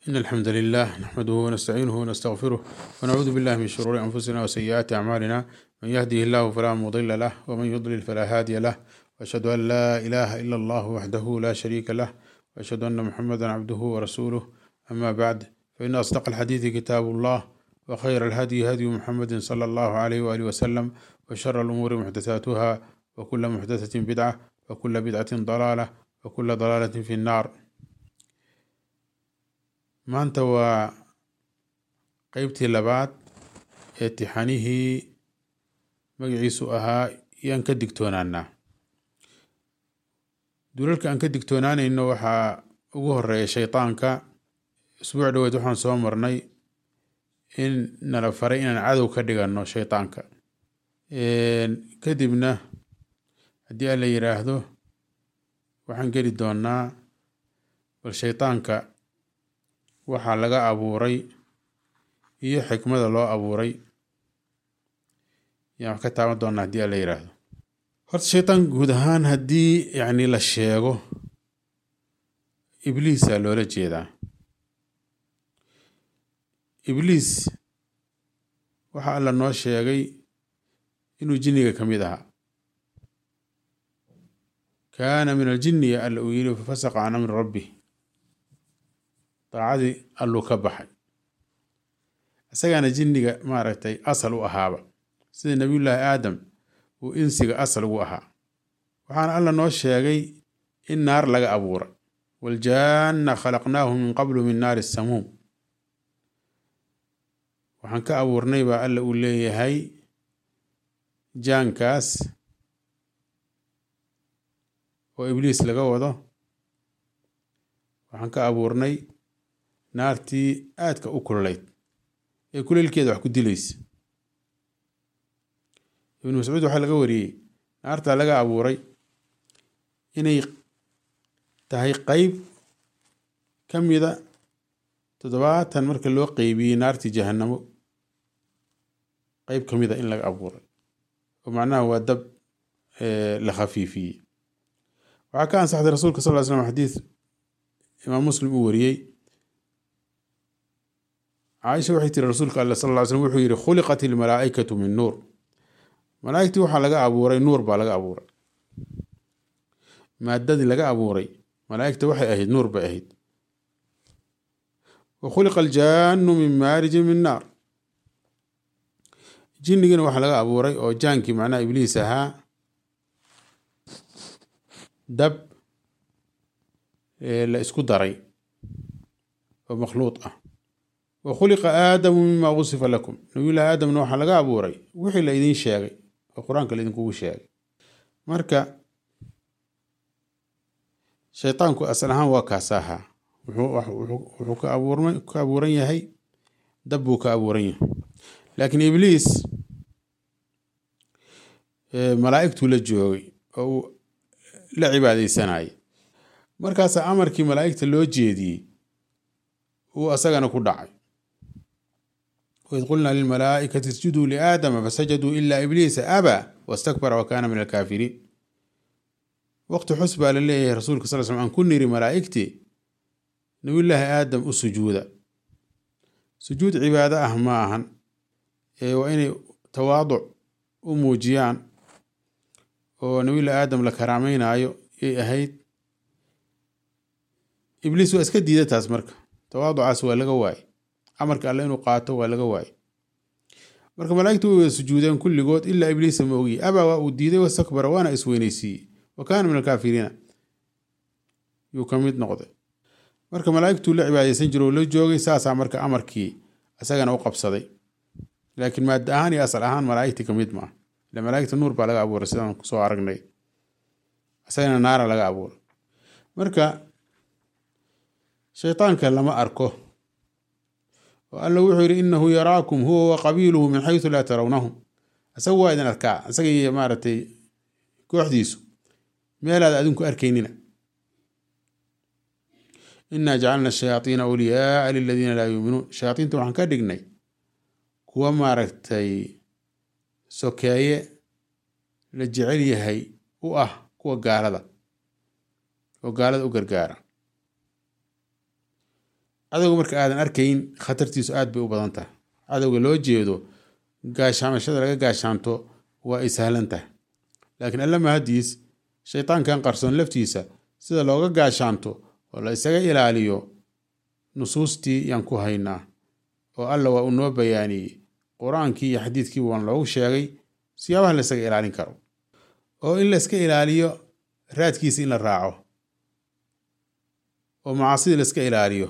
إن الحمد لله نحمده ونستعينه ونستغفره ونعوذ بالله من شرور أنفسنا وسيئات أعمالنا من يهده الله فلا مضل له ومن يضلل فلا هادي له وأشهد أن لا إله إلا الله وحده لا شريك له وأشهد أن محمدا عبده ورسوله أما بعد فإن أصدق الحديث كتاب الله وخير الهدي هدي محمد صلى الله عليه وآله وسلم وشر الأمور محدثاتها وكل محدثة بدعة وكل بدعة ضلالة وكل ضلالة في النار maanta waa qeybtii labaad ee tixanihii magaciisu ahaa yaan ka digtoonaanaa dulalka aan ka digtoonaanayno waxaa ugu horeeya shaydaanka isbuuc dhoweed waxaan soo marnay in nala faray inaan cadow ka dhiganno shaydaanka kadibna haddii alla yiraahdo waxaan geli doonaa bal shaydaanka waxaa laga abuuray iyo xikmada loo abuuray yaan wax ka taaban doonaa haddii alla yiraahdo horta shaytaan guud ahaan haddii yacni la sheego ibliisa loola jeedaa ibliis waxa alla noo sheegay inuu jinniga ka mid ahaa kaana min aljinni ya alla uu yiri fafasaqa can amri rabbi daacadii alluu ka baxay isagaana jinniga maaragtay asal u ahaaba sida nebiyullaahi aadam uu insiga asal ugu ahaa waxaana alla noo sheegay in naar laga abuuray waljaanna khalaqnaahu min qablu min naari samuum waxaan ka abuurnay baa alla uu leeyahay jaankaas oo ibliis laga wado waxaan ka abuurnay naartii aadka u kululayd ee kuleylkeeda wax ku dilaysa ibnu mascuud waxaa laga wariyey naartaa laga abuuray inay tahay qeyb ka mida toddobaatan marka loo qeybiyey naartii jahanamo qeyb ka mida in laga abuuray oo macnaha waa dab la khafiifiyey waxaa ka ansaxday rasuulka sal ly slam xadiis imaam muslim uu wariyey caaisha waxay tiri rasuulka alle sal ly slm wuxuu yihi khuliqat ilmalaa'ikatu min nuur malaa'igtii waxaa laga abuuray nuur baa laga abuuray maadadii laga abuuray malaa'igta waxay ahayd nuur bay ahayd wa khuliqa aljaanu min maarijin min naar jinnigiina waxaa laga abuuray oo jaankii macnaha ibliis ahaa dab la isku daray oo makhluuq ah wa khuliqa aadamu mima wusifa lakum nabiyullahi aadamna waxaa laga abuuray wixii la idiin sheegay oo qur-aanka laidinkugu sheegay marka shaytaanku asal ahaan waa kaas ahaa wuxuu ka abuurma ka abuuran yahay dab buu ka abuuran yahay laakiin ibliis malaa'igtuu la joogay oo uu la cibaadeysanayay markaasaa amarkii malaa'igta loo jeediyey uu asagana ku dhacay waid qulnaa lilmalaa'ikati isjuduu liaadama fasajaduu ilaa ibliisa abaa wastakbara wa kaana min alkaafiriin waqti xus baa la leeyahay rasuulka sal slm aan ku niri malaa'igtii nabiyullaahi aadam u sujuuda sujuud cibaado ah ma ahan ee waa inay tawaaduc u muujiyaan oo nabiyullahi aadam la karaameynaayo yay ahayd ibliis waa iska diida taas marka tawaaducaas waa laga waaye amarka alle inuu qaato waa laga waaye marka malaa'igtu way wada sujuudeen kulligood ilaa ibliisa ma ogiye abaa waa uu diiday wastakbara waana isweyneysiiyey wa kaana min alkaafiriina yuu ka mid noqday marka malaa'igtuu la cibaadeysan jiro oo la joogay saasaa marka amarkii isagana u qabsaday laakiin maada ahaan iyo asal ahaan malaa'igtii ka mid maaha ila malaa'igta nuur baa laga abuuray sidaan kusoo aragnay isagana naara laga abuuray marka shaytaanka lama arko oo alla wuxuu yidhi inahu yaraakum huwa wa qabiiluhu min xaysu laa tarawnahum isaga waa idin arkaa isaga iyo maaragtay kooxdiisu meelaad adinku arkaynina inaa jacalna shayaaiina awliyaaa liladiina laa yuuminuun shayaaiinta waxaan ka dhignay kuwa maaragtay sokeeye la jecel yahay u ah kuwa gaalada oo gaalada u gargaara cadowga marka aadan arkayn khatartiisu aad bay u badan tahay cadowga loo jeedo gaashaamashada laga gaashaanto waa ay sahlan tahay laakiin alla mahadiis shaytaankan qarsoon laftiisa sida looga gaashaanto oo la isaga ilaaliyo nusuustii yaan ku haynaa oo alla waa uu noo bayaaniyey qur-aankii iyo xadiidkiiba waan loogu sheegay siyaabaha la isaga ilaalin karo oo in la iska ilaaliyo raadkiisa in la raaco oo macaasida la iska ilaaliyo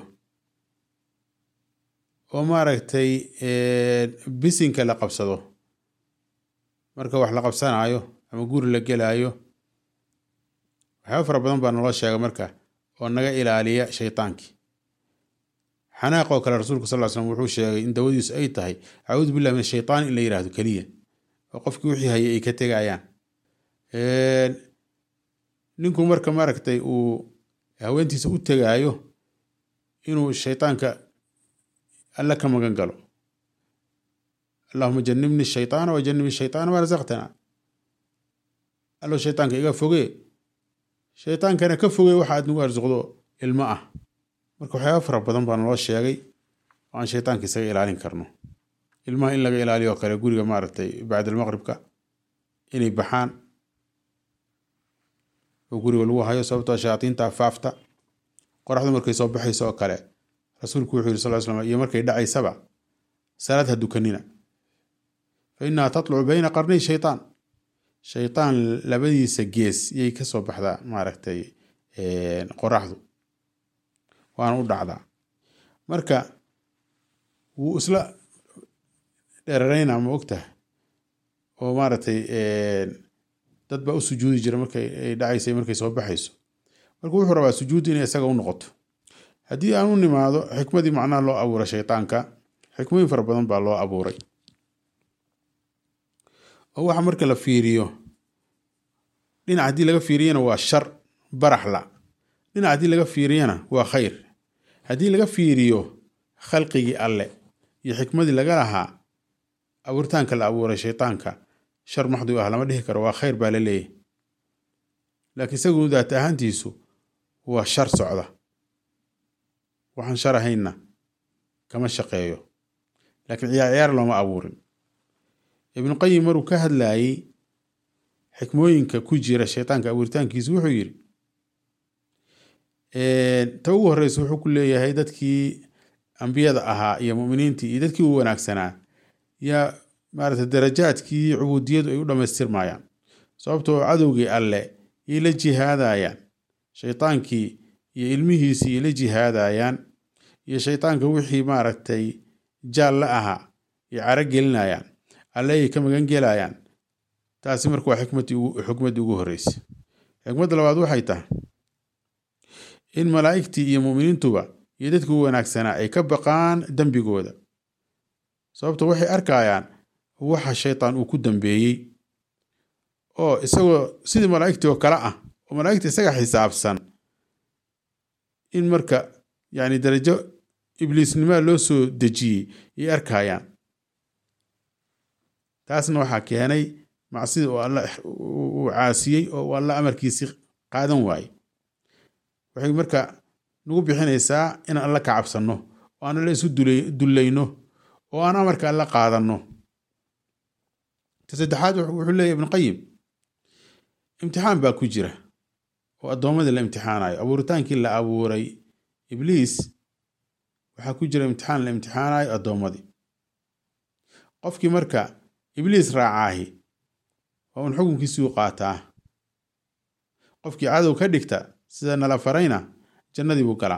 oo maaragtay bisinka la qabsado marka wax la qabsanaayo ama guri la gelaayo waxyaaba fara badan baa naloo sheega marka oo naga ilaaliya shaytaankii xanaaqoo kale rasuulku sal slam wuxuu sheegay in dawadiisu ay tahay acuudu billahi min ashaytaan in la yihahdo keliya oo qofkii wixii hayay ay ka tegayaan ninku marka maaragtay uu haweentiisa u tegaayo inuu shaytaanka alla ka magan galo allahuma janibni shaytaana wa janibni shaytaana ma rasaqtana allo shaytaanka iga fogee shaytaankana ka fogee waxa aad nagu arsuqdo ilmo ah marka waxyaaba fara badan baa naloo sheegay oo aan shaytaanka isaga ilaalin karno ilmaha in laga ilaaliyo oo kale guriga maaragtay bacdalmaqribka inay baxaan oo guriga lagu hayo sababtoo shayaatiinta afaafta qoraxdu markay soo baxayso oo kale rasuulku wuxuu yiri sal slam iyo markay dhacaysaba salaad ha dukanina fa innaha tatlucu bayna qarnay shaytaan shaytaan labadiisa gees yay ka soo baxdaa maaragtay qoraxdu waana u dhacdaa marka wuu isla dheerareynaa ma ogtahay oo maaragtay dad baa u sujuudi jira markay ay dhacaysay markay soo baxayso marka wuxuu rabaa sujuuddu inay isaga u noqoto haddii aan u nimaado xikmadii macnaha loo abuuray shaytaanka xikmooyin fara badan baa loo abuuray oo waxa marka la fiiriyo dhinac haddii laga fiiriyana waa shar baraxla dhinac haddii laga fiiriyana waa khayr haddii laga fiiriyo khalqigii alle iyo xikmadii laga lahaa abuuritaanka la abuuray shaytaanka shar maxdu ah lama dhihi karo waa khayr baa la leeyahy laakiin isagu daat ahaantiisu waa shar socda waxaan shar ahaynna kama shaqeeyo laakiin ciyaar ciyaar looma abuurin ibnu qayim maruu ka hadlayey xikmooyinka ku jira shaytaanka abuuritaankiisu wuxuu yidhi ta ugu horeysa wuxuu ku leeyahay dadkii ambiyada ahaa iyo muminiintii iyo dadkii u wanaagsanaa yaa maarata darajaadkii cubuudiyadu ay u dhammaystirmayaan sababtoo cadowgii alle yay la jihaadayaan shaytaankii iyo ilmihiisii yay la jihaadayaan iyo shaytaanka wixii maaragtay jaal la ahaa yay caro gelinayaan alle ay ka magan gelayaan taasi marka waa xikmaddii ugu horreysay xikmadda labaad waxay tahay in malaa'igtii iyo mu'miniintuba iyo dadkii u wanaagsanaa ay ka baqaan dembigooda sababto waxay arkayaan waxa shaytaan uu ku dambeeyey oo isagoo sidii malaa'igtii oo kale ah oo malaa'igta isaga xisaabsan in marka yacni darajo ibliisnimaa loo soo dejiyey yay arkayaan taasna waxaa keenay macsida oo alla uu caasiyey oo uu alla amarkiisii qaadan waaye waxay marka nagu bixinaysaa inaan alla ka cabsanno oo aan alla isu dullayno oo aan amarka alla qaadanno ta saddexaad wuxuu leeyahy ibnu qayim imtixaan baa ku jira oo addoommadii la imtixaanayo abuuritaankii la abuuray ibliis waxaa ku jira imtixaan la imtixaanayo addoommadii qofkii marka ibliis raacaahi waa un xukunkiisii u qaataa qofkii cadow ka dhigta sida nala farayna jannadii buu galaa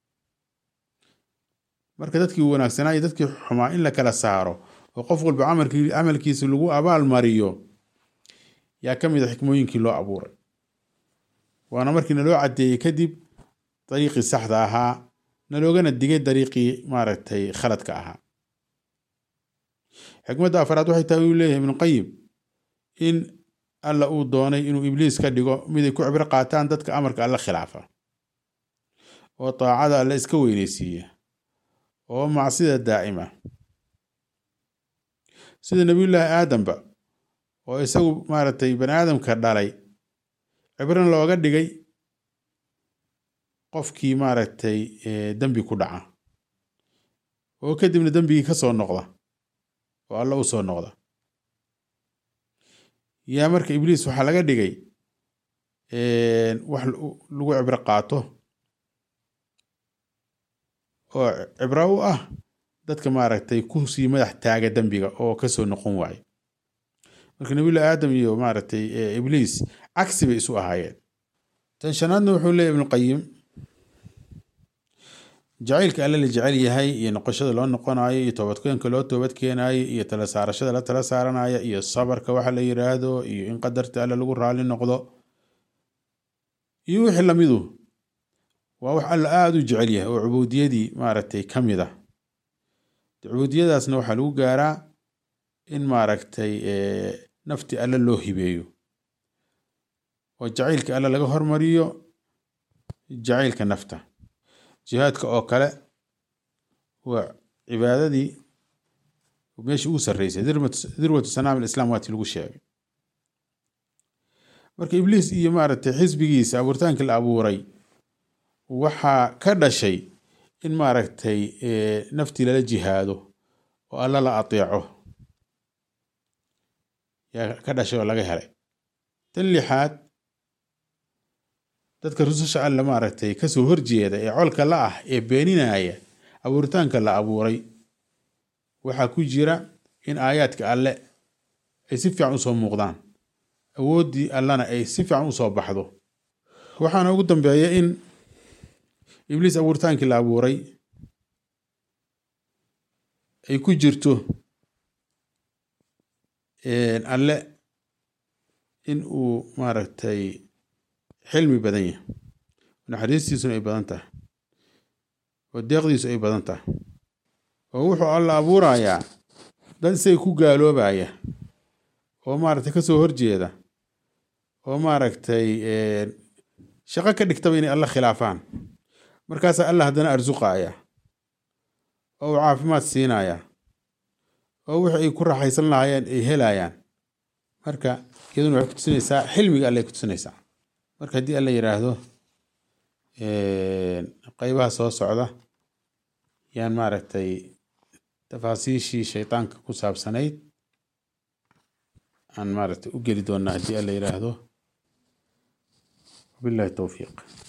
marka dadkii wanaagsanaa iyo dadkii xumaa in la kala saaro oo qof walba camalkiisa lagu abaal mariyo yaa ka mid a xikmooyinkii loo abuuray waana markii naloo caddeeyey kadib dariiqii saxda ahaa naloogana digay dariiqii maaragtay khaladka ahaa xikmadda afaraad waxay tahay uu leeyahay ibnuqayim in alla uu doonay inuu ibliis ka dhigo miday ku cibro qaataan dadka amarka alla khilaafa oo daacada alle iska weyneysiiya oo macsida daa'ima sida nebiyullaahi aadamba oo isagu maaragtay bani aadamka dhalay cibrana looga dhigay qofkii maaragtay dembi ku dhaca oo kadibna dembigii ka soo noqda oo alla u soo noqda yaa marka ibliis waxaa laga dhigay wax lagu cibro qaato oo cibro u ah dadka maaragtay kusii madax taaga dembiga oo kasoo noqon waayo marka nabiyullahi aadam iyo maaragtay ibliis cagsi bay isu ahaayeen tan shanaadna wuxuu leeyahy ibnuqayim jacaylka alle la jecel yahay iyo noqoshada loo noqonayo iyo toobadkeenka loo toobad keenayo iyo tala saarashada la tala saaranaya iyo sabarka waxa la yiraahdo iyo in qadarta alle lagu raali noqdo iyo wixii lamidu waa wax alla aada u jecel yahay oo cubuudiyadii maaragtay ka mid ah cubuudiyadaasna waxaa lagu gaaraa in maaragtay nafti alle loo hibeeyo oo jacaylka alle laga hormariyo jacaylka nafta jihaadka oo kale waa cibaadadii meeshii ugu sarreysay dirwatu sanaam alislam waati lagu sheegay marka ibliis iyo maaragtay xisbigiisa abuuritaanka la abuuray waxaa ka dhashay in maaragtay naftii lala jihaado oo alla la ateeco yaa ka dhashay oo laga helay tan lixaad dadka rususha alle maaragtay kasoo horjeeda ee colka la ah ee beeninaya abuuritaanka la abuuray waxaa ku jira in aayaadka alle ay si fiican usoo muuqdaan awooddii allana ay si fiican usoo baxdo waxaana ugu dambeeya in ibliis abuuritaankii la abuuray ay ku jirto alle in uu maaragtay xilmi badan yahay naxariistiisuna ay badan tahay oo deeqdiisu ay badan tahay oo wuxuu alla abuurayaa dad isaga ku gaaloobaya oo maaragtay kasoo horjeeda oo maaragtay shaqo ka dhigtaba inay alla khilaafaan markaasaa alla haddana arsuqaya oo uu caafimaad siinaya oo wixii ay ku raaxaysan lahaayeen ay helayaan marka iyaduna waxay kutusinaysaa xilmiga alle ay kutusinaysaa marka haddii alla yidhaahdo qeybaha soo socda yaan maaragtay tafaasiishii shaytaanka ku saabsanayd aan maaragtay u geli doonaa haddii alla yidhaahdo wabillahi towfiiq